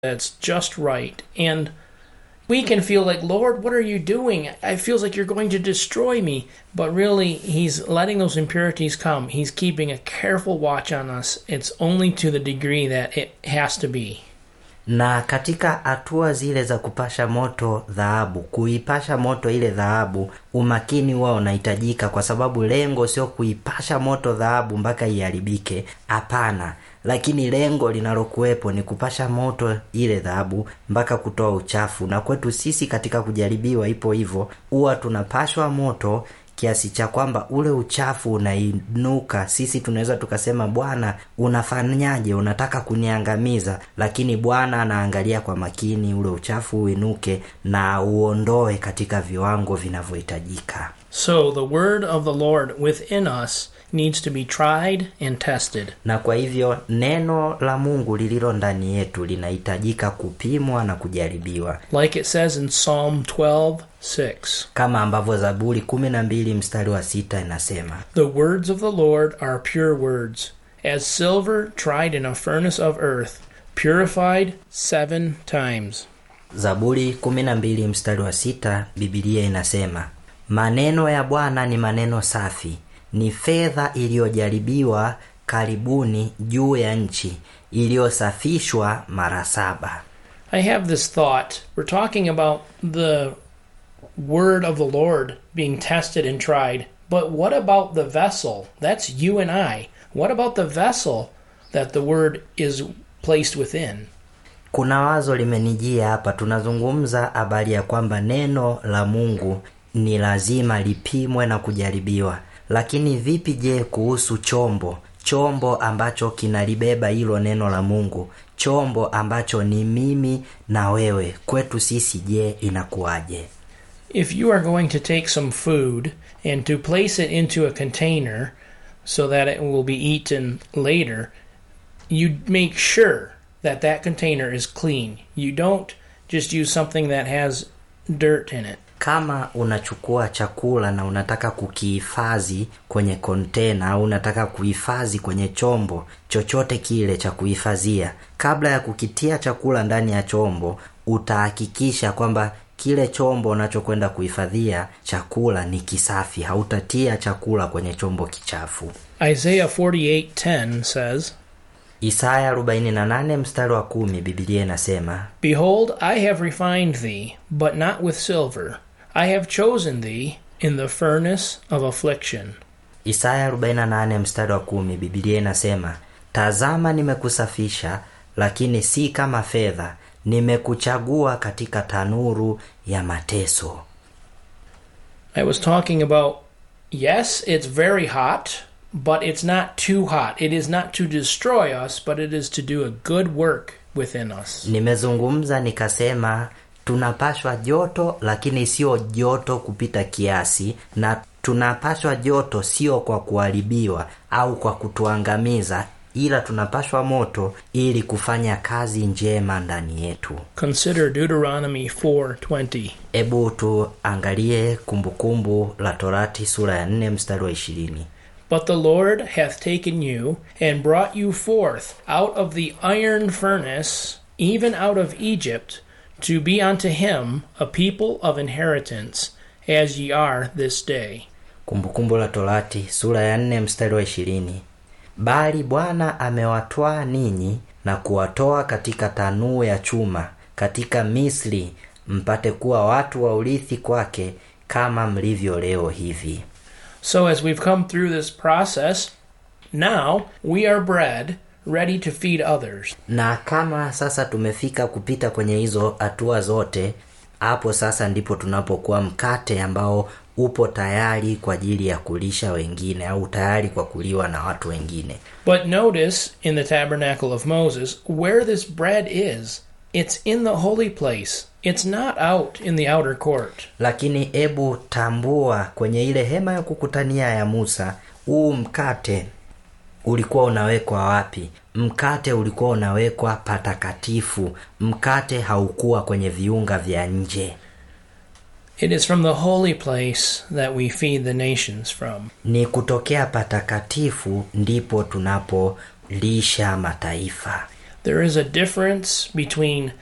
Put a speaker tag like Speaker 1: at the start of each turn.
Speaker 1: that's just right. And we can feel like, Lord, what are you doing? It feels like you're going to destroy me. But really, He's letting those impurities come. He's keeping a careful watch on us. It's only to the degree that it has to be.
Speaker 2: na katika hatua zile za kupasha moto dhahabu kuipasha moto ile dhahabu umakini huwa unahitajika kwa sababu lengo sio kuipasha moto dhahabu mpaka iharibike hapana lakini lengo linalokuwepo ni kupasha moto ile dhahabu mpaka kutoa uchafu na kwetu sisi katika kujaribiwa ipo hivyo huwa tunapashwa moto kiasi cha kwamba ule uchafu unainuka sisi tunaweza tukasema bwana unafanyaje unataka kuniangamiza lakini bwana anaangalia kwa makini ule uchafu uinuke na uondoe katika viwango vinavyohitajika
Speaker 1: So the word of the Lord within us needs to be tried and tested.
Speaker 2: na kwa hivyo neno la mungu lililo ndani yetu linahitajika kupimwa na kujaribiwa
Speaker 1: Like it says in Psalm 12 6.
Speaker 2: kama ambavyo zaburi kumi na mbili mstari wa sita inasema
Speaker 1: The words of the Lord are pure words, as silver tried in a furnace of earth, purified seven times.
Speaker 2: zaburi kumi na mbili mstari wa sita bibilia inasema maneno ya bwana ni maneno safi ni fedha iliyojaribiwa karibuni juu ya nchi iliyosafishwa mara saba
Speaker 1: I have this thought. We're talking about the word of the Lord being tested and tried, but what about the vessel? That's you and I. What about the vessel that the word is placed within?
Speaker 2: kuna wazo limenijia hapa tunazungumza habari ya kwamba neno la mungu ni lazima lipimwe na kujaribiwa lakini vipi je kuhusu chombo chombo ambacho kinalibeba hilo neno la mungu chombo ambacho ni mimi na wewe kwetu sisi je inakuwaje
Speaker 1: If you are going to take some food and to place it into a container so that it will be eaten later, you make sure that that container is clean. You don't just use something that has dirt in it.
Speaker 2: kama unachukua chakula na unataka kukihifadhi kwenye kontena au unataka kuhifadhi kwenye chombo chochote kile cha kuhifadhia kabla ya kukitia chakula ndani ya chombo utahakikisha kwamba kile chombo unachokwenda kuhifadhia chakula ni kisafi hautatia chakula kwenye chombo kichafu
Speaker 1: Isaiah 48:10 says,
Speaker 2: isaya 48 mstari wa kumi bibilia inasema
Speaker 1: Behold, I have refined thee, but not with silver. I have chosen thee in the furnace of affliction.
Speaker 2: Isaya 48 mstari wa kumi Biblia inasema, tazama nimekusafisha, lakini si kama fedha, nimekuchagua katika tanuru ya mateso.
Speaker 1: I was talking about yes, it's very hot, but it's not too hot. It is not to destroy us, but it is to do a good work within us.
Speaker 2: Nimezungumza nikasema tunapashwa joto, lakini sio joto kupita kiasi, na tunapashwa joto sio kwa kuharibiwa au kwa kutuangamiza, ila tunapashwa moto ili kufanya kazi njema ndani yetu.
Speaker 1: Consider Deuteronomy 4:20.
Speaker 2: Hebu tuangalie Kumbukumbu la Torati sura ya 4 mstari wa ishirini.
Speaker 1: But the Lord hath taken you and brought you forth out of the iron furnace, even out of Egypt, to be unto him a people of inheritance, as ye are this day.
Speaker 2: Kumbukumbu la Torati sura ya 4 mstari wa ishirini. Bali Bwana amewatwaa ninyi na kuwatoa katika tanuu ya chuma katika Misri, mpate kuwa watu wa urithi kwake kama mlivyo leo hivi.
Speaker 1: So, as we've come through this process, now we are bread ready to feed others.
Speaker 2: Na kama sasa tumefika kupita kwenye hizo hatua zote, hapo sasa ndipo tunapokuwa mkate ambao upo tayari kwa ajili ya kulisha wengine au tayari kwa kuliwa na watu wengine.
Speaker 1: But notice in the tabernacle of Moses where this bread is. It's in the holy place. It's not out in the outer court.
Speaker 2: Lakini ebu tambua kwenye ile hema ya kukutania ya Musa, huu mkate ulikuwa unawekwa wapi? Mkate ulikuwa unawekwa patakatifu. Mkate haukuwa kwenye viunga vya nje.
Speaker 1: It is from the holy place that we feed the nations from.
Speaker 2: Ni kutokea patakatifu ndipo tunapolisha mataifa.
Speaker 1: There is a difference between